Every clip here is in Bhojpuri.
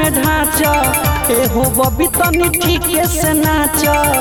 में ढांच एहो बबी तनी ठीके से नाच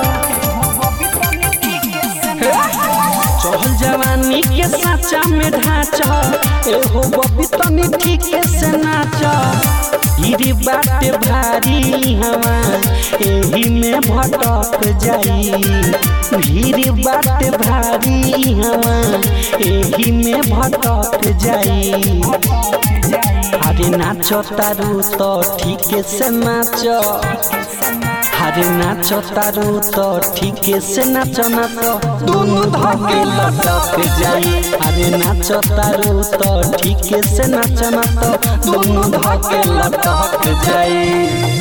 चहल जवानी के साचा में ढांच एहो बबी तनी ठीके से नाच गिरी बाटे भारी हवा एही में भटक जाई भीड़ बाटे भारी हवा एही में भटक जाई अरे नाच तारू तो ठीके से नाच अरे नाच तारू तो ठीके से नाच ना तो दोनों धके लटक जाई अरे नाच तारू तो ठीके से नाच ना तो दोनों धके लटक जाई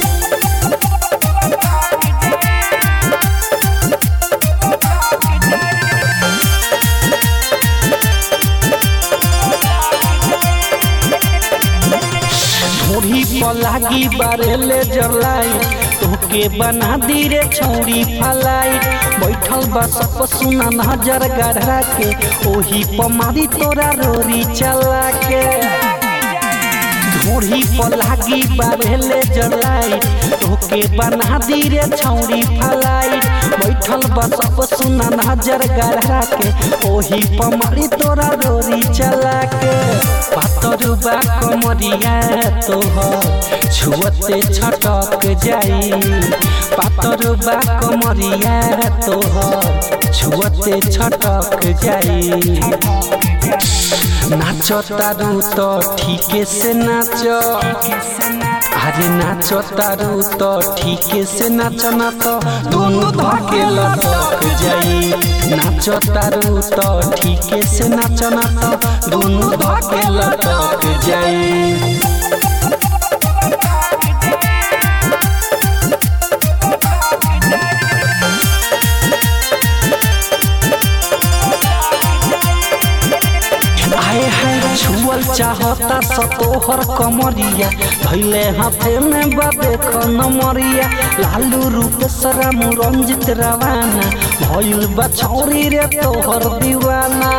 ढोरी पर लागी बारेले जलाई तोके बना दी रे छौरी फलाई बैठल बा सब सुना नजर गढ़ा के ओही पर मारी तोरा रोरी चला के ढोरी पर लागी बारेले जलाई तोके बना दी रे छौरी फलाई बैठल बा सब सुना नजर गढ़ा के ओही पर मारी तोरा रोरी चला के पातर बा कमरिया तोहर छुअते छटक जाई पातर बा कमरिया तोहर छुअते छटक जाई नाच तारू तो ठीके से नाच अरे नाच तारू तो ठीके से नाच ना तो दोनों धके लटक जाई नाच तारू तो ठीके से नाच ना तो दोनों धके लटक जाई आए हाय छुअल चाहता सतोहर कमरिया धैले हाथे में बाबे नमरिया लालू रूप सरा मुरंजित रवाना भइल बछौरी रे तोहर दीवाना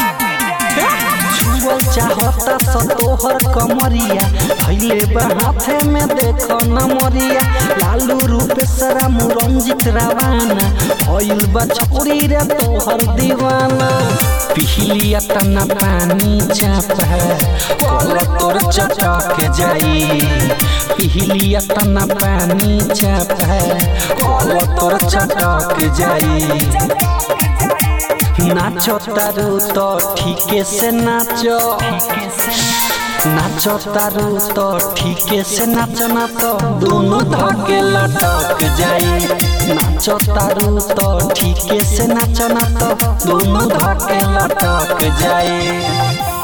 छुअल चाहता सतोहर कमरिया धैले बा हाथे में देख नमरिया लालू रूप सरा मुरंजित रवाना भइल बछौरी रे तोहर दीवाना पिहलिया तना पानी चापा कल तोर चटक जाई पिहलिया तना पानी चापा कल तोर चटक जाई नाच तारू तो ठीके से नाच नाच तारू तो ठीके से नाच ना तो दोनों धके लटक जाई नाच तारू तो ठीके से नाच ना तो दोनों धके लटक जाई